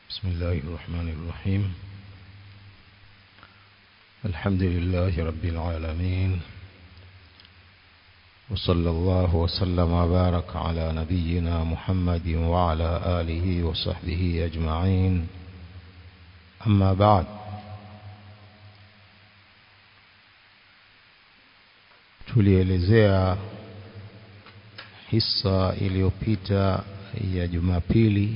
بسم الله الرحمن الرحيم الحمد لله رب العالمين وصلى الله وسلم وبارك على نبينا محمد وعلى آله وصحبه أجمعين أما بعد tulielezea hisa iliyopita ya Jumapili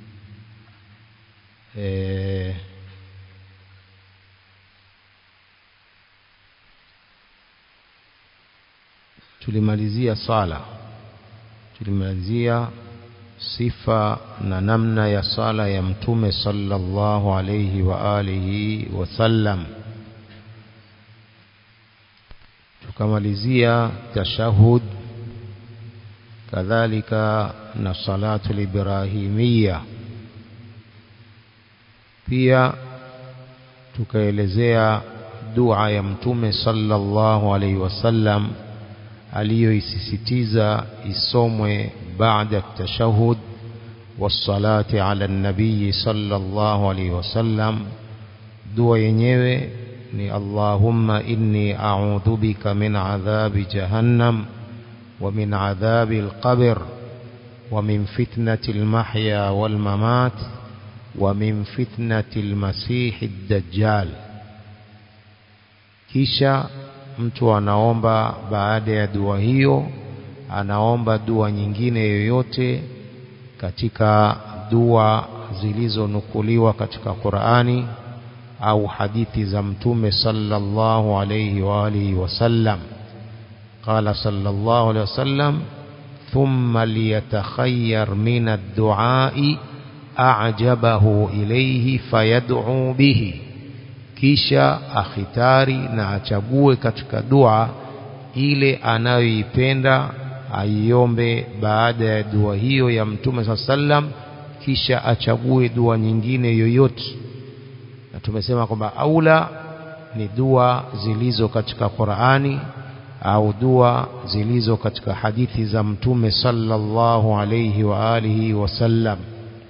e, tulimalizia sala tulimalizia sifa na namna ya sala ya mtume sallallahu alayhi wa alihi wasallam tukamalizia tashahud kadhalika na salatu librahimia pia tukaelezea dua ya mtume sallallahu alaihi wasallam aliyoisisitiza isomwe baada tashahud wassalati ala nabii sallallahu alaihi wasallam dua yenyewe ni allahumma inni a'udhu bika min adhabi jahannam wa min adhabi alqabr wa min fitnati almahya walmamat wa min fitnati almasih ad-dajjal kisha mtu anaomba baada ya dua hiyo anaomba dua nyingine yoyote katika dua zilizonukuliwa katika Qur'ani au hadithi za mtume sallallahu alayhi wa alihi wasallam qala sallallahu alayhi wasallam thumma liyatakhayyar min ad-du'a'i a'jabahu ilayhi fayad'u bihi kisha akhitari na achague katika dua ile anayoipenda aiombe baada ya dua hiyo ya mtume sallam kisha achague dua nyingine yoyote na tumesema kwamba aula ni dua zilizo katika Qur'ani au dua zilizo katika hadithi za mtume sallallahu alayhi wa alihi wasallam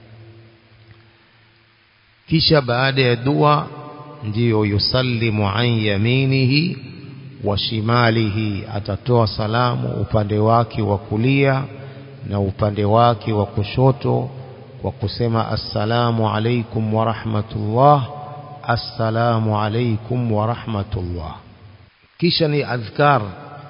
kisha baada ya dua ndiyo yusallimu an yaminihi wa shimalihi atatoa salamu upande wake wa kulia na upande wake wa kushoto kwa kusema assalamu alaikum wa rahmatullah assalamu alaikum wa rahmatullah kisha ni adhkar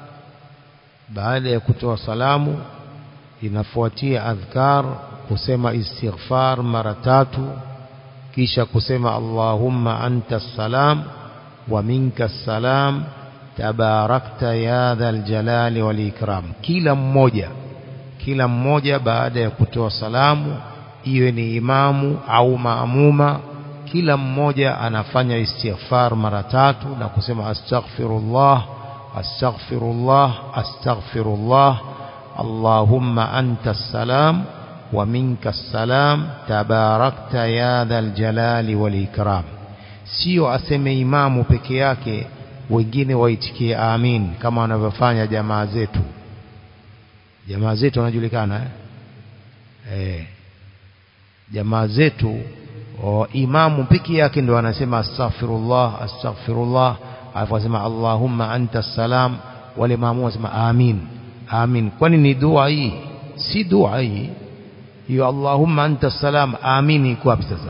baada ya kutoa salamu inafuatia adhkar kusema istighfar mara tatu kisha kusema Allahumma anta salam wa minka salam tabarakta ya dhal jalali wal ikram kila mmoja kila mmoja baada ya kutoa salamu iwe ni imamu au maamuma kila mmoja anafanya istighfar mara tatu na kusema astaghfirullah astaghfirullah astaghfirullah Allahumma anta salam ومنك السلام تباركت يا ذا الجلال والإكرام sio aseme imamu peke yake wengine waitikie amin kama wanavyofanya jamaa zetu jamaa zetu wanajulikana eh? Eh. jamaa zetu o, imamu peke yake ndio anasema astaghfirullah astaghfirullah alafu asema allahumma anta salam wale maamu wasema amin amin kwani ni dua hii si dua hii hiyo Allahumma anta salam amini iko wapi sasa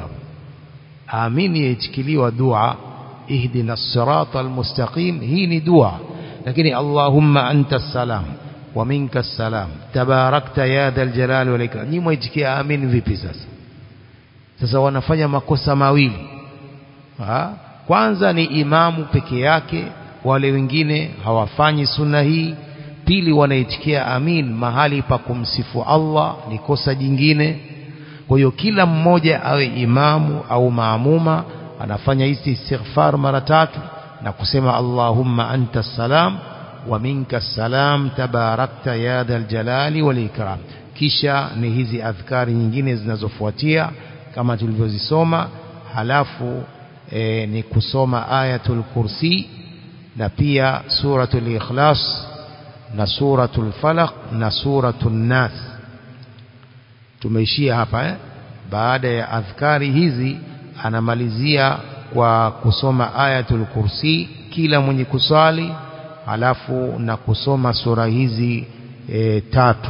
amini yaitikiliwa dua ihdina sirata almustaqim hii ni dua lakini Allahumma anta salam wa minka salam tabarakta ya dhal jalali wal ikram ni mwaitikia amini vipi sasa sasa wanafanya makosa mawili ha? kwanza ni imamu peke yake wale wengine hawafanyi sunna hii pili wanaitikia amin mahali pa kumsifu Allah ni kosa jingine kwa hiyo kila mmoja awe imamu au maamuma anafanya hizi istighfar mara tatu na kusema Allahumma anta salam wa minka salam tabarakta ya dhal jalali wal ikram kisha ni hizi adhkari nyingine zinazofuatia kama tulivyozisoma halafu e, ni kusoma ayatul kursi na pia suratul ikhlas na suratul falaq na suratul nas tumeishia hapa eh baada ya adhkari hizi anamalizia kwa kusoma ayatul kursi kila mwenye kusali alafu na kusoma sura hizi e, tatu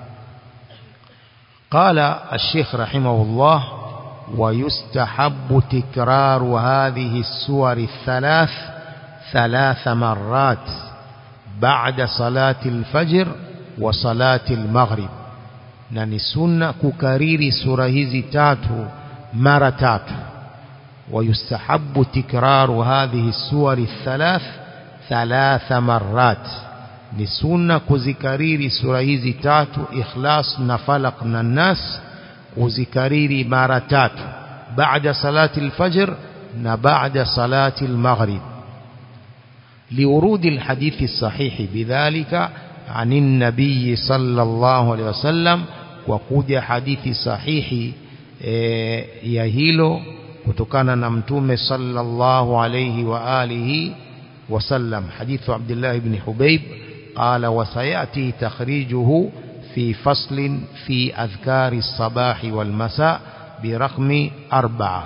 قال الشيخ رحمه الله ويستحب تكرار هذه السور الثلاث ثلاث مرات بعد صلاة الفجر وصلاة المغرب na ni sunna kukariri sura hizi tatu mara tatu ويستحب تكرار هذه السور الثلاث ثلاث مرات ni sunna kuzikariri sura hizi tatu ikhlas na falaq na nas kuzikariri mara tatu baada salati alfajr na baada salati almaghrib liurudi alhadith الصحيح بذلك عن النبي صلى الله عليه وسلم وكوجا حديث صحيح ya hilo kutokana na mtume sallallahu alayhi wa alihi wasallam hadithu Abdullah ibn Hubayb قال وسيأتي تخريجه في فصل في أذكار الصباح والمساء برقم أربعة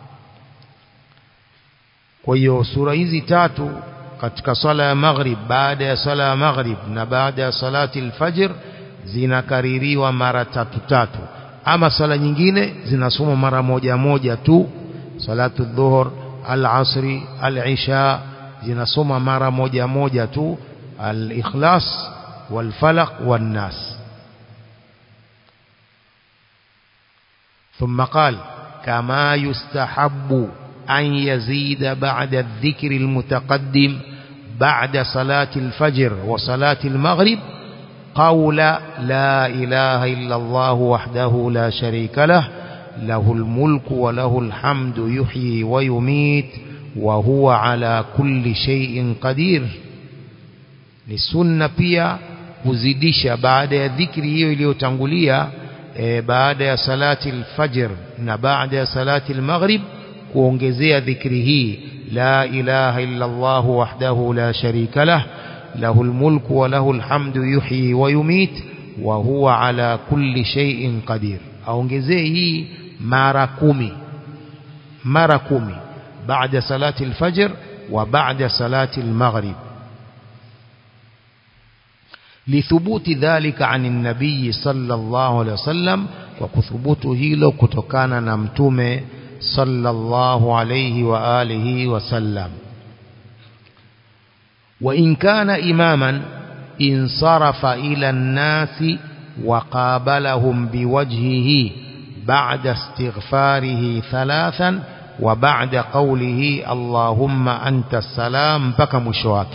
kwa hiyo sura hizi tatu katika sala ya maghrib baada ya sala ya maghrib na baada ya salati alfajr zinakaririwa mara tatu tatu ama sala nyingine zinasoma mara moja moja tu salatu dhuhur al-asri al-isha zinasoma mara moja moja tu al-ikhlas wal-falaq wan-nas ثم قال كما يستحب أن يزيد بعد الذكر المتقدم بعد صلاة الفجر وصلاة المغرب قول لا إله إلا الله وحده لا شريك له له الملك وله الحمد يحيي ويميت وهو على كل شيء قدير ni sunna pia kuzidisha baada ya dhikri hiyo iliyotangulia e, baada ya salati alfajr na baada ya salati almaghrib kuongezea dhikri hii la ilaha illa Allah wahdahu la sharika lah له الملك وله الحمد يحيي ويميت وهو على كل شيء قدير aongezee hii mara kumi mara kumi baada salati alfajr wa baada salati almaghrib لثبوت ذلك عن النبي صلى الله عليه وسلم وكثبوت هيلو kutokana na mtume صلى الله عليه وآله وسلم وإن كان إماما انصرف إلى الناس وقابلهم بوجهه بعد استغفاره ثلاثا وبعد قوله اللهم أنت السلام بك مشواك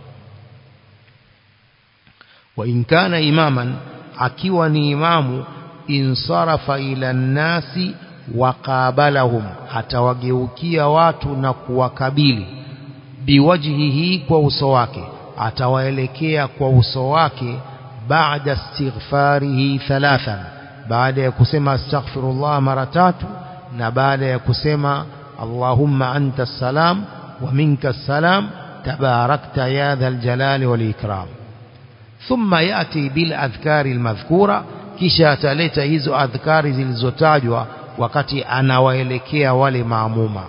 وإن كان إماما أكيوني إمام انصرف إلى الناس وقابلهم أتوجهكي واتنا وكبيلي biwajhihi kwa uso wake atawaelekea kwa uso wake baada istighfarihi thalathan baada ya kusema astaghfirullah mara tatu na baada ya kusema allahumma anta salam wa minka salam tabarakta ya dhal jalali wal ikram thumma yati bil adhkari al madhkura kisha ataleta hizo adhkari zilizotajwa wakati anawaelekea wale maamuma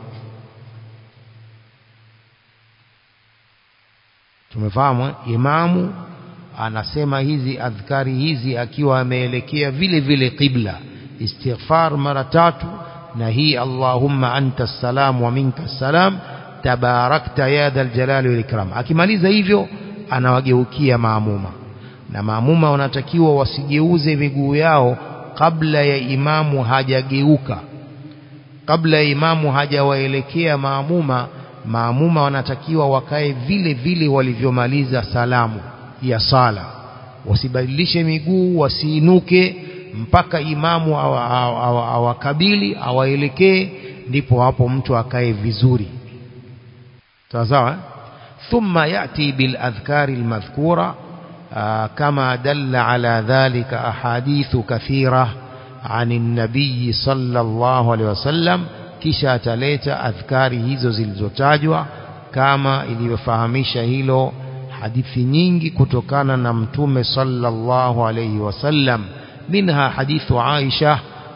tumefahamu imamu anasema hizi adhkari hizi akiwa ameelekea vile vile qibla istighfar mara tatu na hii allahumma anta salam wa minka salam tabarakta ya dhal jalali wal ikram akimaliza hivyo anawageukia maamuma na maamuma wanatakiwa wasigeuze miguu yao kabla ya imamu hajageuka kabla ya imamu hajawaelekea maamuma maamuma wanatakiwa wakae vile vile walivyomaliza salamu ya sala wasibadilishe miguu wasiinuke mpaka imamu awakabili awaelekee ndipo hapo mtu akae vizuri sawa sawa thumma yati bil adhkari almadhkura kama dalla ala dhalika ahadithu kathira عن النبي صلى الله عليه وسلم kisha ataleta adhkari hizo zilizotajwa kama ilivyofahamisha hilo hadithi nyingi kutokana na mtume sallallahu alayhi wasallam minha hadithu Aisha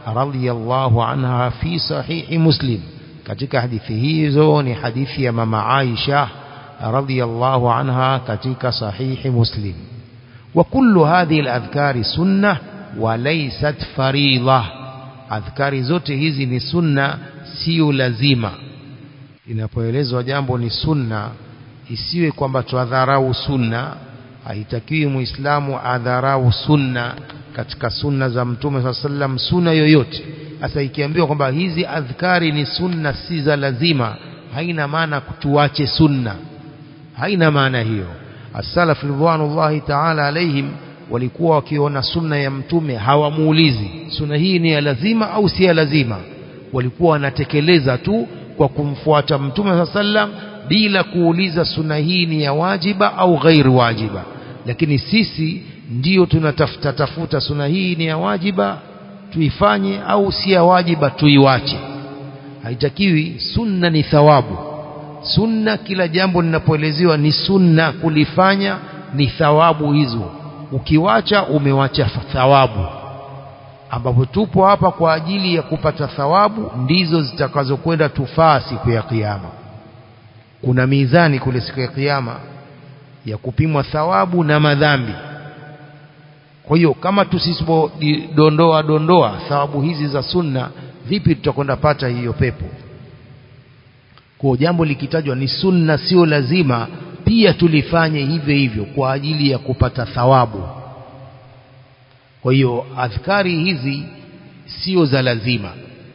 radhiyallahu anha fi sahihi Muslim katika hadithi hizo ni hadithi ya mama Aisha radhiyallahu anha katika sahihi Muslim wa kullu hadhihi al-adhkari sunnah wa laysat fariidha adhkari zote hizi ni sunna sio lazima inapoelezwa jambo ni sunna isiwe kwamba tuadharau sunna haitakiwi muislamu adharau sunna katika sunna za mtume saa sallam sunna yoyote sasa ikiambiwa kwamba hizi adhkari ni sunna si za lazima haina maana tuache sunna haina maana hiyo as-salaf ridwanullahi ta'ala alaihim walikuwa wakiona sunna ya mtume hawamuulizi sunna hii ni ya lazima au si ya lazima walikuwa wanatekeleza tu kwa kumfuata mtume saa sallam bila kuuliza sunna hii ni ya wajiba au ghairi wajiba lakini sisi ndiyo tunatafuta tafuta sunna hii ni ya wajiba tuifanye au si ya wajiba tuiwache haitakiwi sunna ni thawabu sunna kila jambo linapoelezewa ni sunna kulifanya ni thawabu hizo ukiwacha umewacha thawabu ambapo tupo hapa kwa ajili ya kupata thawabu ndizo zitakazokwenda tufaa siku ya kiyama kuna mizani kule siku ya kiyama ya kupimwa thawabu na madhambi kwa hiyo kama tusipodondoa dondoa thawabu hizi za sunna vipi tutakwenda pata hiyo pepo kwa jambo likitajwa ni sunna sio lazima pia tulifanye hivyo hivyo kwa ajili ya kupata thawabu kwa hiyo adhkari hizi sio za lazima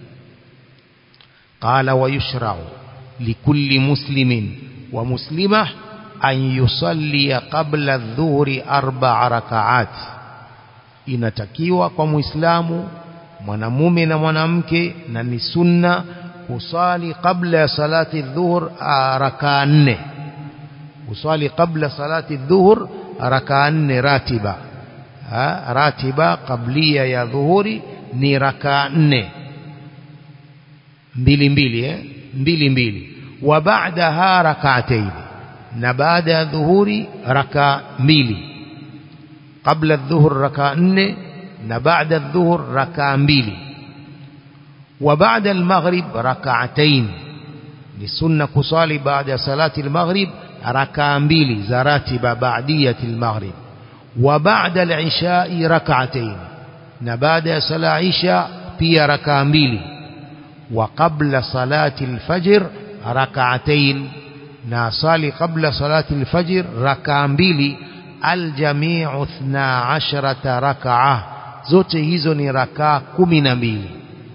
qala wa yushra'u likulli muslimin wa muslimah an yusalli qabla adh-dhuhri arba'a raka'at inatakiwa kwa muislamu mwanamume na mwanamke na ni sunna kusali kabla ya salati dhuhur rakaa nne kusali kabla salati dhuhur rakaa nne ratiba ha, ratiba kablia ya dhuhuri ni rakaa nne mbili mbili eh? mbili mbili wa baadaha rak'atayn na baada ya dhuhuri rakaa mbili kabla dhuhur rakaa nne na baada dhuhur rakaa mbili wa baada al-maghrib rak'atayn ni sunna kusali baada ya salati al-maghrib rakaa mbili za ratiba baadiyati al-maghrib wa baada al-isha'i rak'atayn na baada ya sala isha pia rakaa mbili wa qabla salati al-fajr rak'atayn na sali qabla salati al-fajr rakaa mbili aljamiu 12 rak'ah zote hizo ni rakaa kumi na mbili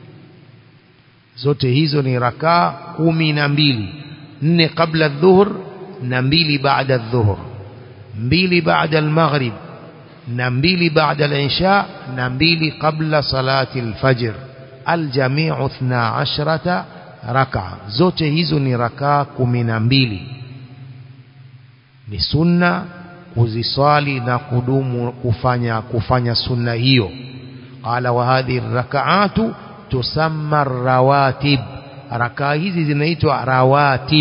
zote hizo ni rakaa kumi na mbili nne kabla dhuhur na mbili baada dhuhur mbili baada almaghrib na mbili baada al-isha na mbili kabla salati al-fajr aljamiu 12 rak'a zote hizo ni rakaa kumi na mbili ni sunna kuziswali na kudumu kufanya kufanya sunna hiyo qala wa hadhihi rak'atu tusamma rawatib rakaa hizi zinaitwa rawatib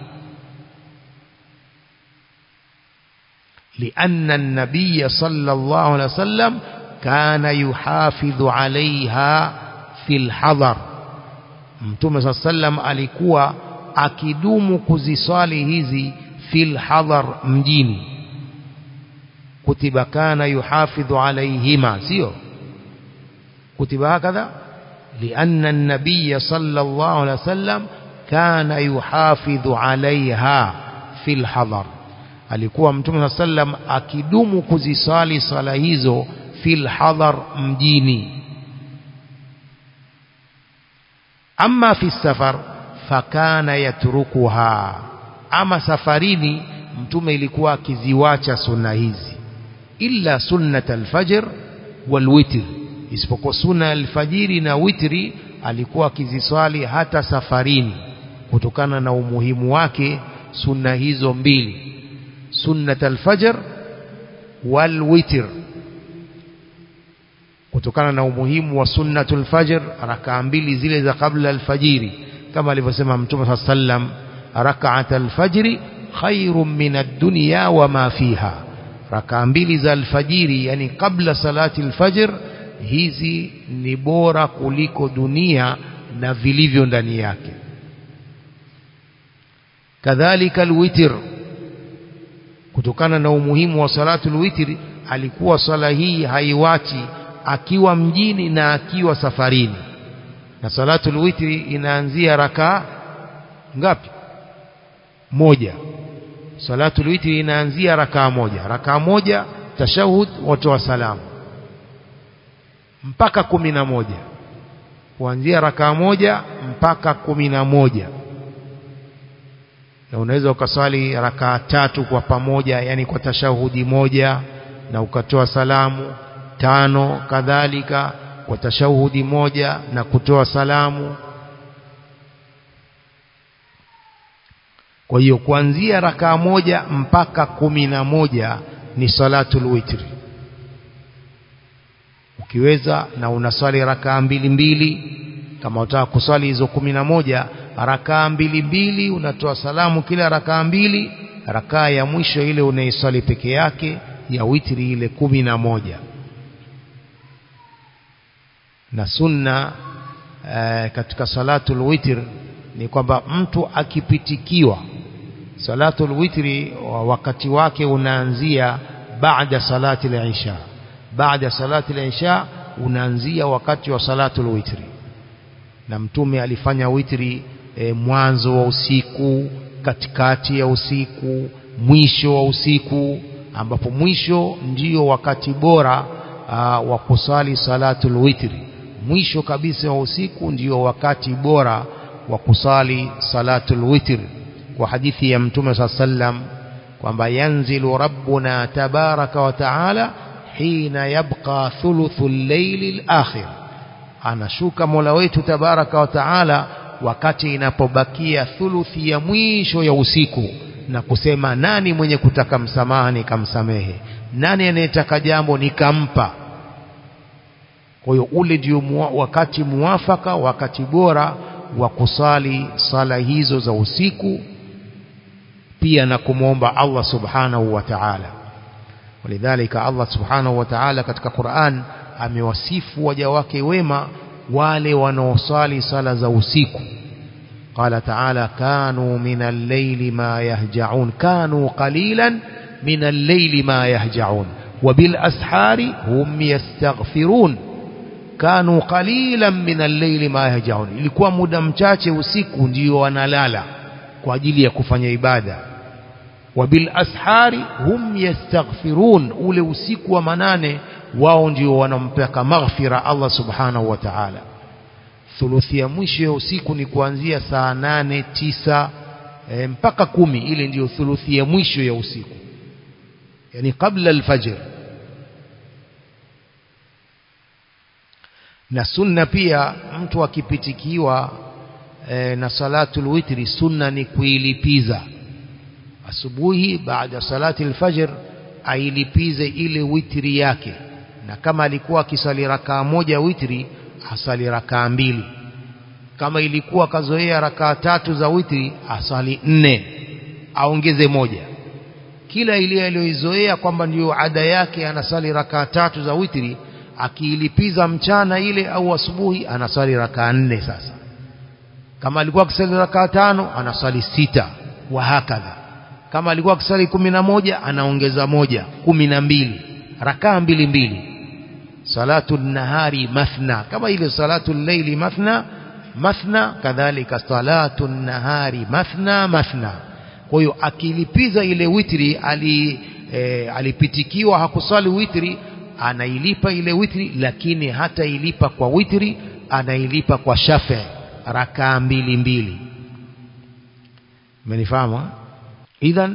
لأن النبي صلى الله عليه وسلم كان يحافظ عليها في الحضر mtume صلى الله عليه وسلم alikuwa akidumu kuziswali hizi fil hadhar mjini kutiba kana yuhafidhu alayhima sio kutiba hakadha لأن النبي صلى الله عليه وسلم كان يحافظ عليها في الحضر alikuwa mtume صلى الله عليه وسلم akidumu kuzisali sala hizo fil hadhar mjini amma fi safar fakana yatrukuha ama safarini mtume ilikuwa akiziwacha sunna hizi illa sunnat alfajr walwitr isipokuwa sunna alfajiri na witri alikuwa akiziswali hata safarini kutokana na umuhimu wake sunna hizo mbili sunnat alfajr walwitr kutokana na umuhimu wa sunnatul fajr rakaa mbili zile za kabla alfajiri kama alivyosema mtume صلى الله عليه وسلم ركعه الفجر خير من الدنيا وما فيها rakaa mbili za alfajiri yani kabla salati alfajr hizi ni bora kuliko dunia na vilivyo ndani yake kadhalika alwitr kutokana na umuhimu wa salatul witri alikuwa swala hii haiwachi akiwa mjini na akiwa safarini na salatul witri inaanzia rakaa ngapi moja salatul witri inaanzia rakaa moja rakaa moja tashahud watoa salamu mpaka kumi na moja kuanzia rakaa moja mpaka kumi na moja na unaweza ukaswali rakaa tatu kwa pamoja yani kwa tashahudi moja na ukatoa salamu tano kadhalika kwa tashahudi moja na kutoa salamu kwa hiyo kuanzia rakaa moja mpaka kumi na moja ni salatul witri ukiweza na unaswali rakaa mbili mbili kama utaka kuswali hizo kumi na moja rakaa mbili mbili unatoa salamu kila rakaa mbili rakaa ya mwisho ile unaiswali peke yake ya witri ile kumi na moja na sunna e, katika salatul witr ni kwamba mtu akipitikiwa salatul witri wakati wake unaanzia baada salati al-isha baada salati al-isha unaanzia wakati wa salatul witri na mtume alifanya witri e, mwanzo wa usiku katikati ya usiku mwisho wa usiku ambapo mwisho ndio wakati bora wa kusali salatul witri mwisho kabisa wa usiku ndio wakati bora wa kusali salatul witr kwa hadithi ya mtume saa sallam kwamba yanzilu rabbuna tabaraka wa taala hina yabqa thuluthu llaili lakhir anashuka mola wetu tabaraka wa taala wakati inapobakia thuluthi ya mwisho ya usiku na kusema nani mwenye kutaka msamaha nikamsamehe nani anayetaka jambo nikampa kwa hiyo ule ndio mua, wakati muafaka wakati bora wa kusali sala hizo za usiku pia na kumwomba Allah subhanahu wa ta'ala walidhalika Allah subhanahu wa ta'ala katika Qur'an amewasifu waja wake wema wale wanaosali sala za usiku قال تعالى كانوا من الليل ما يهجعون كانوا قليلا من الليل ما يهجعون وبالأسحار هم يستغفرون kanu qalilan min al-layli ma yahjaun ilikuwa muda mchache usiku ndio wanalala kwa ajili ya kufanya ibada wa bil ashari hum yastaghfirun ule usiku wa manane wao ndio wanampeka maghfira Allah subhanahu wa ta'ala thuluthi ya mwisho ya usiku ni kuanzia saa nane tisa e, mpaka kumi ile ndiyo thuluthi ya mwisho ya usiku yani kabla alfajr na sunna pia mtu akipitikiwa e, na salatul witri sunna ni kuilipiza asubuhi baada salati alfajr ailipize ile witri yake na kama alikuwa akisali rakaa moja witri asali rakaa mbili kama ilikuwa kazoea rakaa tatu za witri asali nne aongeze moja kila ile aliyoizoea kwamba ndiyo ada yake anasali rakaa tatu za witri akiilipiza mchana ile au asubuhi anasali rakaa nne sasa kama alikuwa akisali rakaa tano anasali sita wa hakadha kama alikuwa akisali kumi na moja anaongeza moja kumi na mbili rakaa mbili mbili salatu nahari mathna kama ile salatu llaili mathna mathna kadhalika salatu nahari mathna mathna kwa hiyo akilipiza ile witri ali, e, alipitikiwa hakusali witri anailipa ile witri lakini hata ilipa kwa witri anailipa kwa shafi rakaa mbili mbili umenifahamu idhan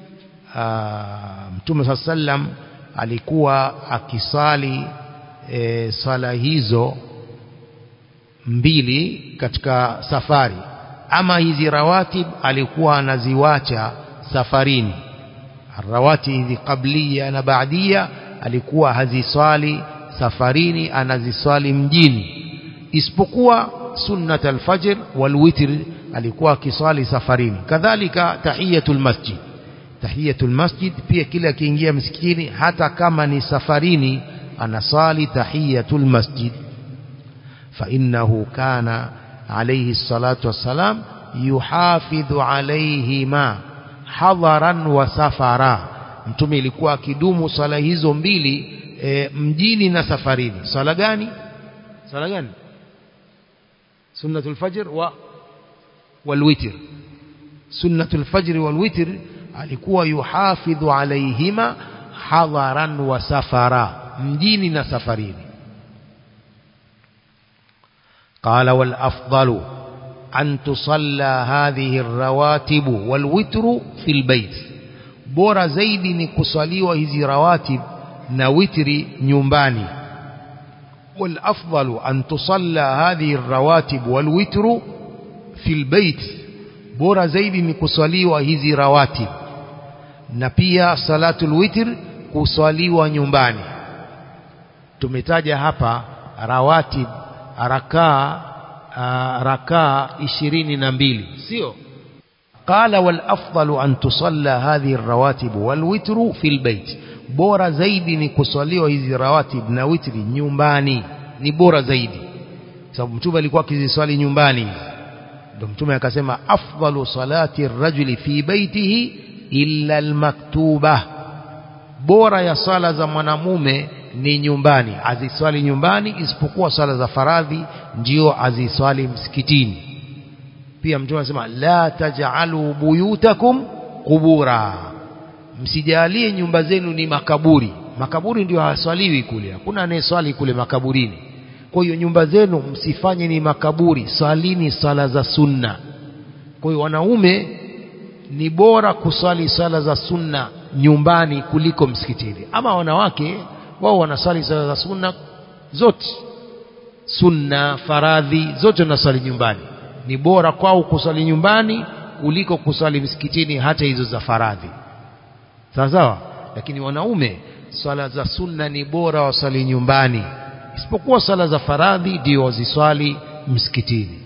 mtume saa sallam alikuwa akisali e, sala hizo mbili katika safari ama hizi rawatib alikuwa anaziwacha safarini rawati hizi qablia na baadia alikuwa haziswali safarini anaziswali mjini isipokuwa sunnat alfajr walwitr alikuwa akiswali safarini kadhalika tahiyatul masjid tahiyatul masjid pia kila akiingia msikitini hata kama ni safarini anasali tahiyatul masjid فإنه كان عليه الصلاة والسلام يحافظ عليهما hadharan wa safara mtume ilikuwa akidumu swala hizo mbili e, mjini na safarini swala gani swala gani sunnatul fajr wa walwitr sunnatul fajr walwitr alikuwa yuhafidhu alaihima hadharan wa safara mjini na safarini قال والأفضل أن تصلى هذه الرواتب والوتر في البيت bora zaidi ni kuswaliwa hizi rawatib na witri nyumbani والافضل ان تصلى هذه الرواتب والوتر في البيت bora zaidi ni kuswaliwa hizi rawatib na pia salatul witr kuswaliwa nyumbani tumetaja hapa rawatib rakaa rakaa ishirini na mbili sio قال والأفضل أن تصلى هذه الرواتب والوتر في البيت bora zaidi ni kuswaliwa hizi rawatib na witri nyumbani ni bora zaidi sababu mtume alikuwa akiziswali nyumbani ndio mtume akasema afdalu salati rajuli fi baitihi illa almaktuba bora ya sala za mwanamume ni nyumbani aziswali nyumbani isipokuwa sala za faradhi ndio aziswali msikitini pia mtume anasema la taj'alu buyutakum qubura msijalie nyumba zenu ni makaburi makaburi ndio haswaliwi kule hakuna anayeswali kule makaburini kwa hiyo nyumba zenu msifanye ni makaburi swalini sala za sunna kwa hiyo wanaume ni bora kuswali sala za sunna nyumbani kuliko msikitini ama wanawake wao wanaswali sala za sunna zote sunna faradhi zote wanaswali nyumbani ni bora kwao kuswali nyumbani kuliko kuswali msikitini hata hizo za faradhi sawa sawa lakini wanaume swala za sunna ni bora waswali nyumbani isipokuwa swala za faradhi ndio waziswali msikitini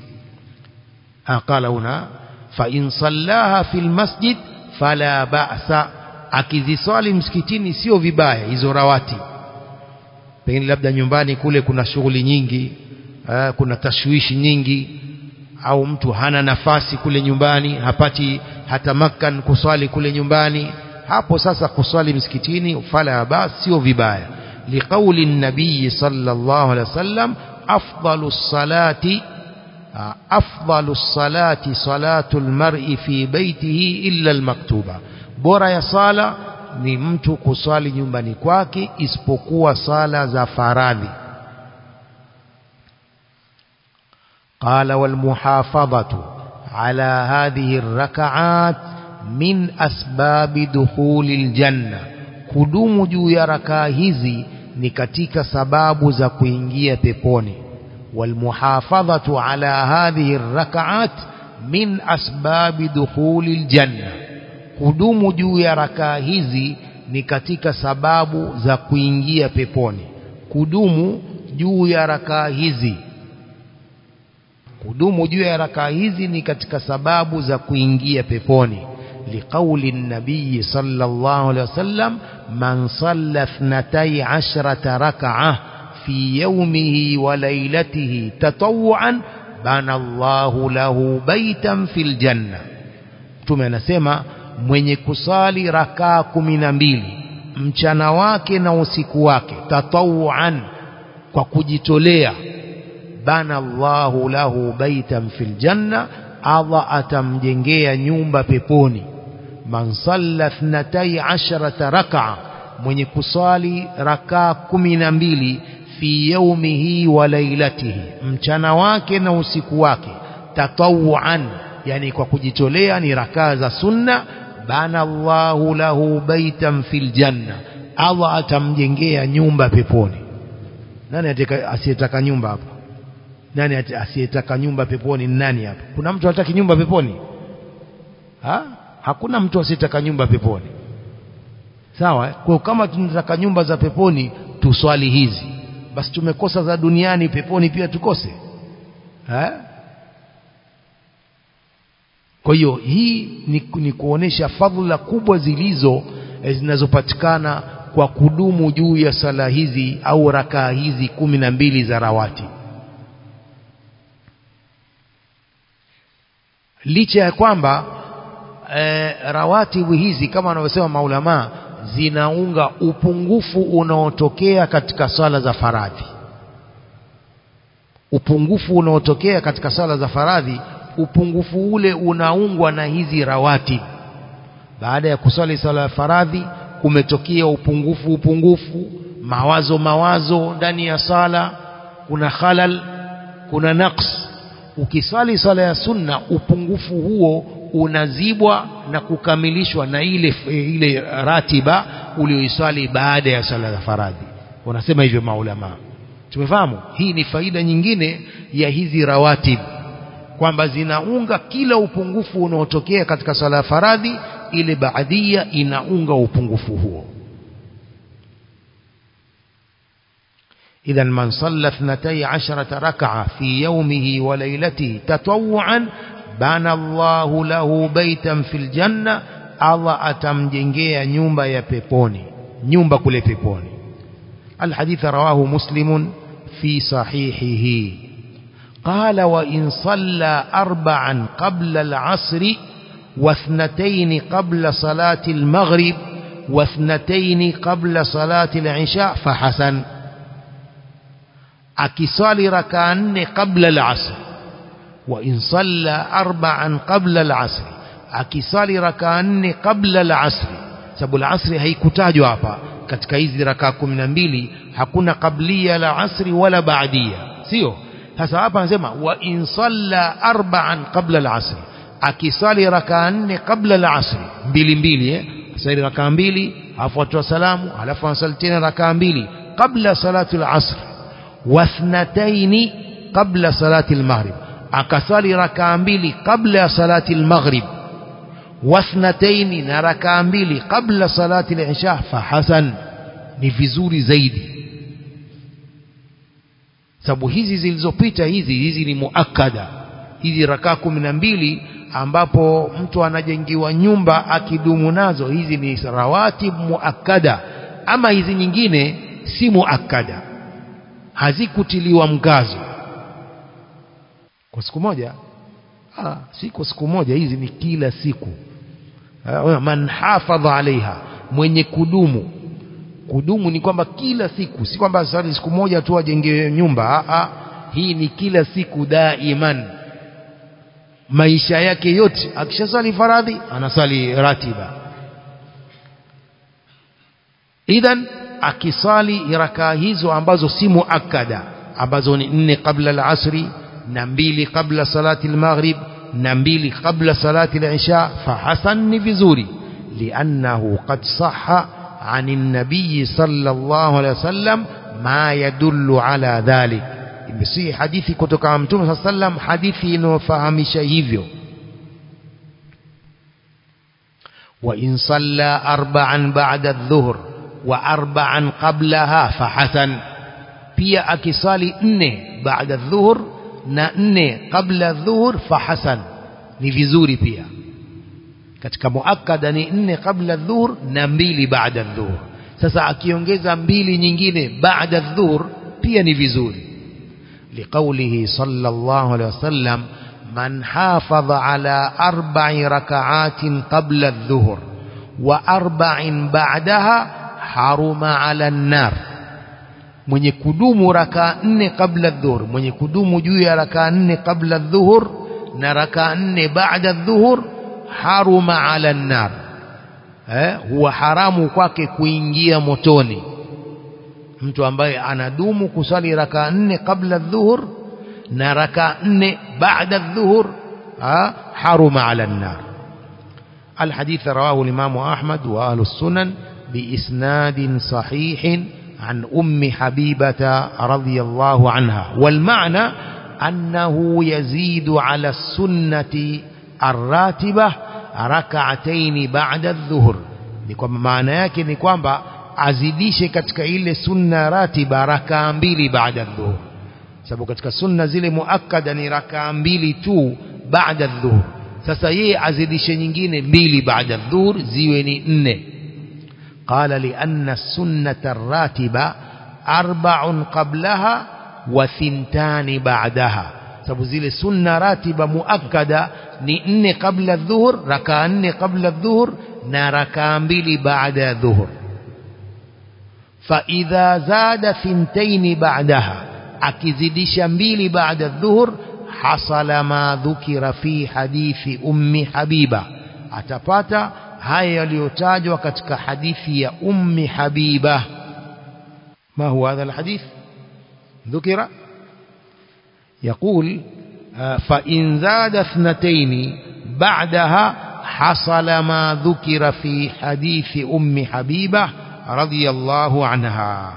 qala huna fa in sallaha fil masjid fala ba'sa akiziswali msikitini sio vibaya hizo rawati pengine labda nyumbani kule kuna shughuli nyingi aa, kuna tashwishi nyingi au mtu hana nafasi kule nyumbani hapati hata makan kuswali kule nyumbani hapo sasa kuswali msikitini fala bas sio vibaya liqauli nabii sallallahu alaihi wasallam afdalu salati afdalu salati salatu almar'i fi baitihi illa almaktuba bora ya sala ni mtu kuswali nyumbani kwake isipokuwa sala za faradhi قال والمحافظة على هذه الركعات من أسباب دخول الجنة kudumu juu ya rakaa hizi ni katika sababu za kuingia peponi walmuhafadhatu ala hadhihi rakaat min asbabi dukhuli ljanna kudumu juu ya rakaa hizi ni katika sababu za kuingia peponi kudumu juu ya rakaa hizi kudumu juu ya rakaa hizi ni katika sababu za kuingia peponi liqauli nabii sallallahu alaihi wasallam man salla ithnatay ashrata rak'ah fi yawmihi wa laylatihi tatawwan bana Allahu lahu baitan fil janna mtume anasema mwenye kusali rakaa kumi na mbili mchana wake na usiku wake tatawwan kwa kujitolea bana Allahu lahu baitan fil janna Allah atamjengea nyumba peponi man salla thnatai asharata rak'a mwenye kuswali rakaa kumi na mbili fi yaumihi wa lailatihi mchana wake na usiku wake tatawuan yani kwa kujitolea ni rakaa za sunna bana Allahu lahu baitan fil janna Allah atamjengea nyumba peponi nani asiyetaka nyumba hapa nani asiyetaka nyumba peponi nani hapa kuna mtu hataki nyumba peponi ha? hakuna mtu asiyetaka nyumba peponi sawa kwa kama tunataka nyumba za peponi tuswali hizi basi tumekosa za duniani peponi pia tukose ha? kwa hiyo hii ni, ni kuonesha fadhila kubwa zilizo zinazopatikana kwa kudumu juu ya sala hizi au rakaa hizi kumi na mbili za rawati licha ya kwamba e, rawatibu hizi kama wanavyosema maulamaa zinaunga upungufu unaotokea katika swala za faradhi upungufu unaotokea katika swala za faradhi upungufu ule unaungwa na hizi rawati baada ya kuswali swala ya faradhi kumetokea upungufu upungufu mawazo mawazo ndani ya sala kuna khalal kuna naqs ukiswali swala ya sunna upungufu huo unazibwa na kukamilishwa na ile ile ratiba ulioiswali baada ya swala ya faradhi wanasema hivyo maulama tumefahamu hii ni faida nyingine ya hizi rawatib kwamba zinaunga kila upungufu unaotokea katika swala ya faradhi ile baadia inaunga upungufu huo إذا من صلى اثنتي عشرة ركعة في يومه وليلته تطوعا بنى الله له بيتا في الجنة الله أتمجنجي نيومبا يا بيبوني نيومبا كل بيبوني الحديث رواه مسلم في صحيحه قال وإن صلى أربعا قبل العصر واثنتين قبل صلاة المغرب واثنتين قبل صلاة العشاء فحسن akiswali rakaa nne qabla al-asr wa in salla arba'an qabla al-asr akiswali rakaa nne qabla al-asr sababu al-asr haikutajwa hapa katika hizi rakaa 12 hakuna qablia la asri wala baadia sio sasa hapa anasema wa in salla arba'an qabla al-asr akiswali rakaa nne qabla al-asr mbili mbili eh asali rakaa mbili afu atoa salamu alafu anasali tena rakaa mbili qabla salatu al-asr واثنتين قبل صلاة المغرب akasali rakaa mbili kabla ya salati al-maghrib wasnataini na rakaa mbili kabla salati al-isha fahasan ni vizuri zaidi sababu hizi zilizopita hizi hizi ni muakkada hizi rakaa kumi na mbili ambapo mtu anajengiwa nyumba akidumu nazo hizi ni rawatib muakkada ama hizi nyingine si muakkada hazikutiliwa mkazo kwa siku moja ah, si kwa siku moja hizi ni kila siku ah, man hafadha alaiha mwenye kudumu kudumu ni kwamba kila siku si kwamba sasa siku moja tu ajenge nyumba ah, ah, hii ni kila siku daiman maisha yake yote akishasali faradhi anasali ratiba idhan akisali rakaa hizo ambazo si muakkada ambazo ni nne kabla al-asri na mbili kabla salati al-maghrib na mbili kabla salati al-isha fahasan ni vizuri liannahu qad sahha عن النبي صلى الله عليه وسلم ما يدل على ذلك imesihi hadithi kutoka mtume صلى الله عليه وسلم hadithi inayofahamisha hivyo وإن صلى أربعا بعد الظهر وأربعا قبلها فحسن pia akisali nne baada dhuhur na nne kabla dhuhur fahasan ni vizuri pia katika muakkada ni nne kabla dhuhur na mbili baada dhuhur sasa akiongeza mbili nyingine baada dhuhur pia ni vizuri liqaulihi sallallahu alaihi wasallam man hafadha ala arba'i raka'atin qabla dhuhur wa arba'in ba'daha haruma ala an-nar mwenye kudumu rakaa nne kabla dhuhur mwenye kudumu juu ya rakaa nne kabla dhuhur na rakaa nne baada dhuhur haruma ala nar eh huwa haramu kwake kuingia motoni mtu ambaye anadumu kusali rakaa nne kabla dhuhur na rakaa nne baada dhuhur haruma ala nar الحديث رواه الإمام أحمد وأهل السنن بإسناد صحيح عن أم حبيبة رضي الله عنها والمعنى أنه يزيد على السنة الراتبة ركعتين بعد الظهر ni kwamba maana yake ni kwamba azidishe katika ile sunna ratiba rakaa mbili baada dhuhur sababu katika sunna zile muakkada ni rakaa mbili tu baada dhuhur sasa yeye azidishe nyingine mbili baada dhuhur ziwe ni nne قال لأن السنة الراتبة أربع قبلها وثنتان بعدها sababu zile sunna ratiba muakkada ni nne kabla dhuhur rakaa nne kabla dhuhur na rakaa mbili baada ya dhuhur فإذا زاد ثنتين بعدها akizidisha mbili baada dhuhur hasala ma dhukira fi hadithi ummi habiba atapata haya yaliyotajwa katika hadithi ya ummi habiba ما هو هذا الحديث ذكر يقول فإن زاد اثنتين بعدها حصل ما ذكر في حديث أم حبيبة رضي الله عنها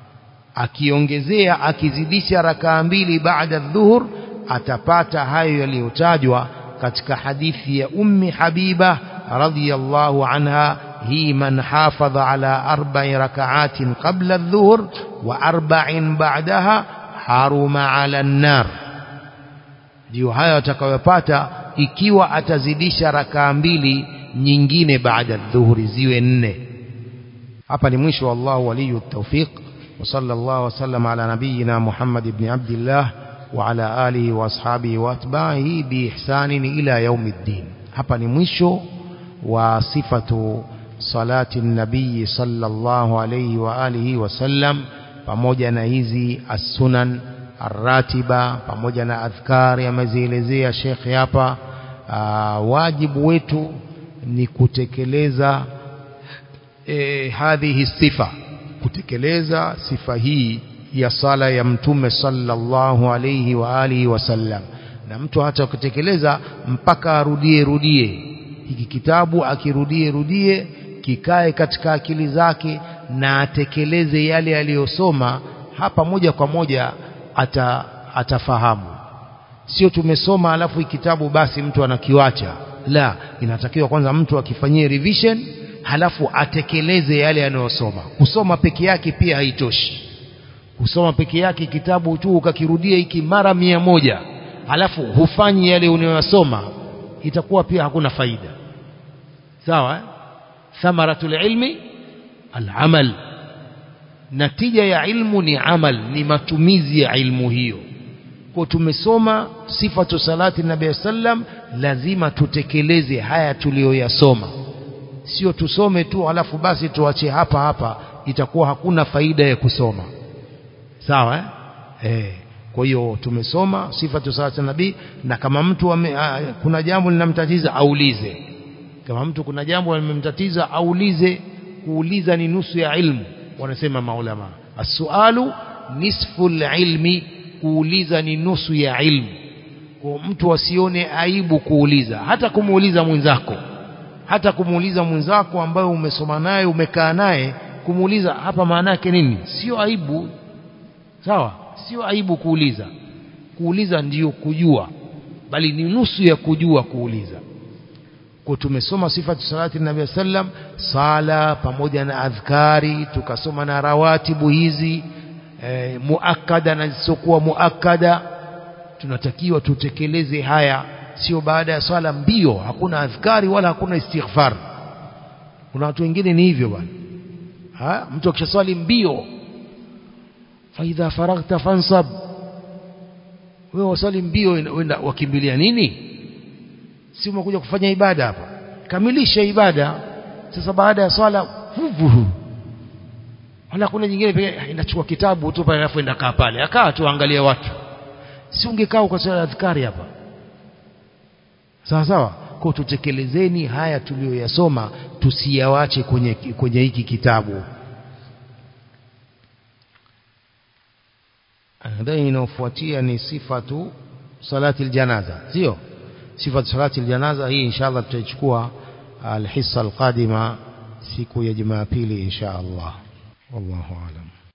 akiongezea akizidisha rakaa mbili baada dhuhur atapata hayo yaliyotajwa katika hadithi ya ummi habiba radhiyallahu anha hii man hafadha ala arba'i raka'atin qabla adh-dhuhr wa arba'in ba'daha haruma 'ala an-nar ndio hayo atakayopata ikiwa atazidisha rakaa mbili nyingine baada adh-dhuhri ziwe nne hapa ni mwisho wallahu waliyu tawfiq وصلى الله وسلم على نبينا محمد بن عبد الله وعلى آله وأصحابه وأتباعه بإحسان إلى يوم الدين hapa ni mwisho wa sifatu salati nabii sallallahu alayhi wa alihi wasallam pamoja na hizi as-sunan ar-ratiba pamoja na adhkari amezielezea shekhe hapa wajibu wetu ni kutekeleza e, hadhihi sifa kutekeleza sifa hii ya sala ya mtume sallallahu alayhi wa alihi wasallam na mtu hata kutekeleza mpaka arudie rudie hiki kitabu akirudie rudie kikae katika akili zake na atekeleze yale aliyosoma hapa moja kwa moja ata, atafahamu sio tumesoma alafu kitabu basi mtu anakiwacha la inatakiwa kwanza mtu akifanyie revision halafu atekeleze yale anayosoma kusoma peke yake pia haitoshi kusoma peke yake kitabu tu ukakirudia hiki mara mia moja halafu hufanyi yale unayosoma itakuwa pia hakuna faida sawa eh? thamaratul ilmi al-amal natija ya ilmu ni amal ni matumizi ya ilmu hiyo kwa tumesoma sifatu salati nabii sallam lazima tutekeleze haya tuliyoyasoma sio tusome tu alafu basi tuache hapa hapa itakuwa hakuna faida ya kusoma sawa eh? Eh, kwa hiyo tumesoma sifatu salati nabii na kama mtu ame, a, kuna jambo linamtatiza aulize kama mtu kuna jambo limemtatiza aulize kuuliza ni nusu ya ilmu wanasema maulama as-sualu nisfu ilmi kuuliza ni nusu ya ilmu kwa mtu asione aibu kuuliza hata kumuuliza mwenzako hata kumuuliza mwenzako ambaye umesoma naye umekaa naye kumuuliza hapa maana yake nini sio aibu sawa sio aibu kuuliza kuuliza ndiyo kujua bali ni nusu ya kujua kuuliza kwa tumesoma sifatu salati nabii sallam sala pamoja na adhkari tukasoma na rawatibu hizi e, muakkada na zisizokuwa muakkada tunatakiwa tutekeleze haya sio baada ya swala mbio hakuna adhkari wala hakuna istighfar kuna watu wengine ni hivyo bwana mtu akishaswali mbio faidha faraghta fansab wewe waswali mbio wenda wakimbilia nini si umekuja kufanya ibada hapa kamilisha ibada sasa baada ya swala vuvu wala kuna nyingine pia inachukua kitabu tu pale alafu enda kaa pale akaa tu angalia watu si ungekaa ukaswali adhkari hapa sawa sawa kwa tutekelezeni haya tuliyoyasoma tusiyawache kwenye kwenye hiki kitabu nadhani inayofuatia ni sifatu salati aljanaza sio sifatu salati aljanaza hii inshallah tutaichukua alhissa alqadima siku ya Jumapili insha Allah wallahu alam